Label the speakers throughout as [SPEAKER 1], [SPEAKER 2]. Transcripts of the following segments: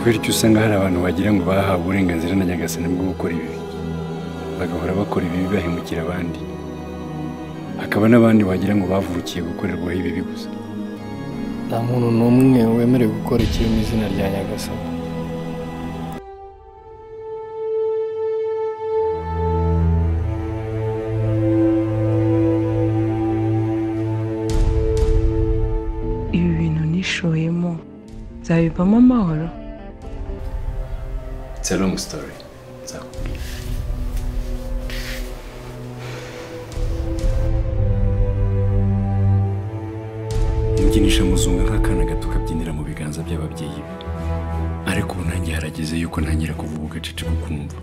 [SPEAKER 1] bityo usanga hari abantu wagira ngo bahawe uburenganzira na nyagasani bwo gukora ibibi bagahora bakora ibibi bahemukira abandi hakaba n'abandi wagira ngo bavukiye gukorerwaho ibibi gusa
[SPEAKER 2] nta muntu n'umwe wemerewe gukora ikibi mu izina rya nyagasani
[SPEAKER 3] ibi bintu nishoyemo nzabivamo amahoro
[SPEAKER 1] it's a long story nzakubwira umukinisha muzunga nk'akana gato kabyinira mu biganza by'ababyeyi be ariko ubu nanjye harageze yuko ntangira kuvuga ugacece ko kumva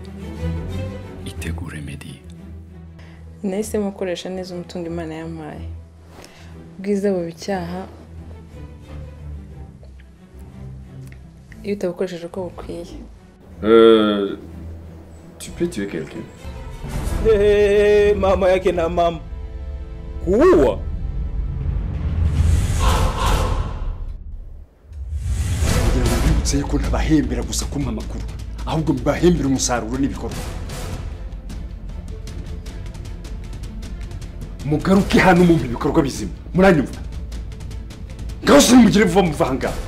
[SPEAKER 1] itegure mediya
[SPEAKER 4] nahisemo gukoresha neza umutungo imana yampaye ubwiza buba icyaha iyo utabukoresheje uko bukwiye
[SPEAKER 5] Euh. Tu peux tuer quelqu'un
[SPEAKER 6] Hey, mama yake na mama kuua
[SPEAKER 7] kugira ngo mbibutse yuko ntabahembera gusa kumpa amakuru ahubwo mbibahembera umusaruro n'ibikorwa mugaruke hano mumpa ibikorwa bizima muranyumva ngaho sinimugire vuba muva aha ngaha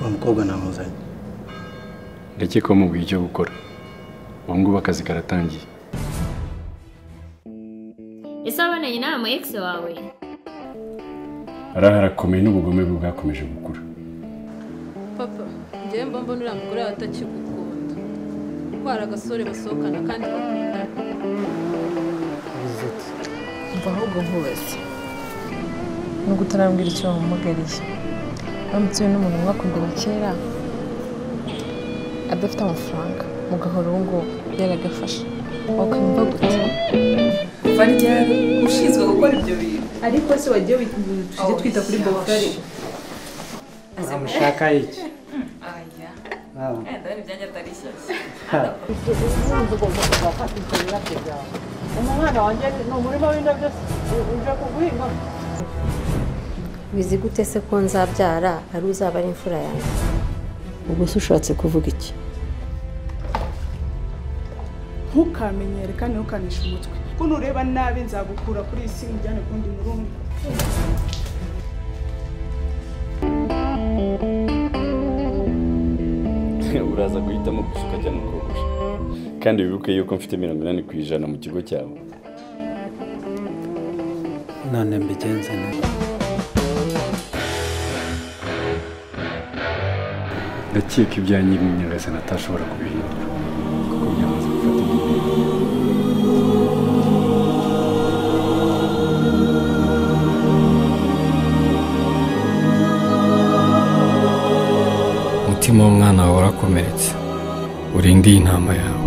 [SPEAKER 8] uwo mukobwa namuzanye
[SPEAKER 1] ndakeka ko mubwiye icyo gukora ubu ngubu akazi karatangiye
[SPEAKER 9] ese waboneye inama ya ex wawe
[SPEAKER 1] araha arakomeye n'ubugome bwe bwakomeje gukura
[SPEAKER 10] papa njyewe mba mbona uriya mugore wawe atakigukunda kuko hari agasore basohokana kandi bakundana
[SPEAKER 4] mva ahubwo nkubaze nubwo utarambwira icyo wamumugariye uramutse uyu n'umuntu mwakundana kera adafite amafaranga mugahora ubu ngubu yaragafasha wakumva gute
[SPEAKER 3] varyari ushinzwe gukora ibyo bintu ariko se wagiye tujye twita kuri bogari
[SPEAKER 8] uramushaka iki Ah,
[SPEAKER 11] bizi gute se ko nzabyara ari uzaba ari imfura yanjye
[SPEAKER 12] ubwo se ushatse kuvuga iki
[SPEAKER 13] ntukamenyere kandi ntukanishe umutwe ko nureba nabi nzagukura kuri iyi si nkujyane kundi murundi
[SPEAKER 5] uraza guhitamo gusa ukajya mu kogosha kandi wibuke yuko mfite mirongo inani ku ijana mu kigo cyawe
[SPEAKER 8] none mbigenze neza
[SPEAKER 1] ndakeka ibyanjye nyagasani atashobora kubihindura kuko byamaze gufata indi ntera
[SPEAKER 2] umutima w'umwana wawe urakomeretse urinde iyi ntama yawe